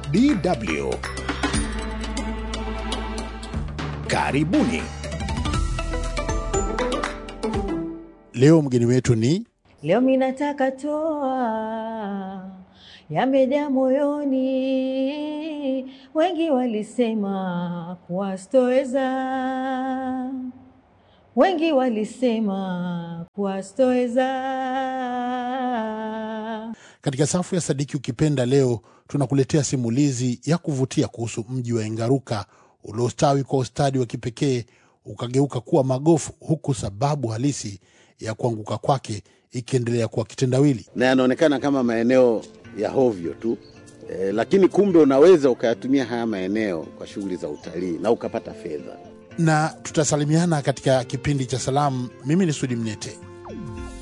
DW. Karibuni. Leo mgeni wetu ni Leo minataka toa yamejaa moyoni, wengi walisema kuwa sitoweza, wengi walisema kuwa sitoweza. katika safu ya Sadiki Ukipenda. Leo tunakuletea simulizi ya kuvutia kuhusu mji wa Engaruka uliostawi kwa ustadi wa kipekee ukageuka kuwa magofu, huku sababu halisi ya kuanguka kwake ikiendelea kuwa kitendawili. na yanaonekana kama maeneo ya hovyo tu e, lakini kumbe unaweza ukayatumia haya maeneo kwa shughuli za utalii na ukapata fedha. Na tutasalimiana katika kipindi cha salamu. Mimi ni Sudi Mnete.